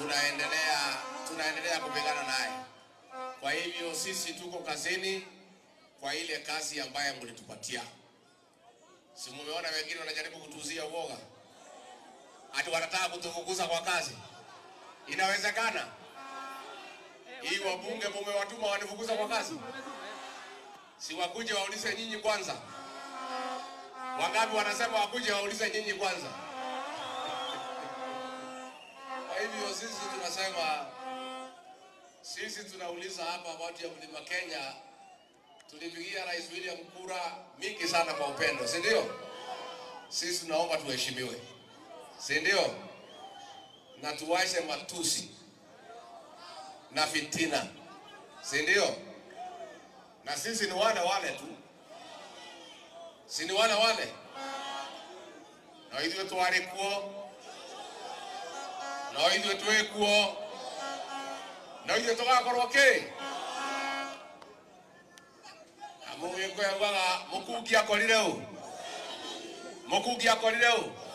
tunaendelea tunaendelea kupigana naye. Kwa hivyo sisi tuko kazini kwa ile kazi ambayo mlitupatia. Si mumeona wengine wanajaribu kutuzia uoga, ati wanataka kutufukuza kwa kazi. Inawezekana hii wabunge mumewatuma wanifukuza kwa kazi? Si wakuje waulize nyinyi kwanza. Wangapi wanasema wakuje waulize nyinyi kwanza? Kwa hivyo sisi tunasema, sisi tunauliza hapa watu ya Mlima Kenya, tulipigia Rais William kura mingi sana kwa upendo, si ndio? Sisi tunaomba tuheshimiwe, si ndio? Na tuwache matusi na fitina, si ndio? Na sisi ni wale wale tu, si ni wale wale, na ithuĩ twarĩ kuo no ithuĩ twĩ kuo no ithuĩ tũgakorwo kĩ na mũgĩkũyũ augaga mũkungi akorire ũ mũkungi akorire ũ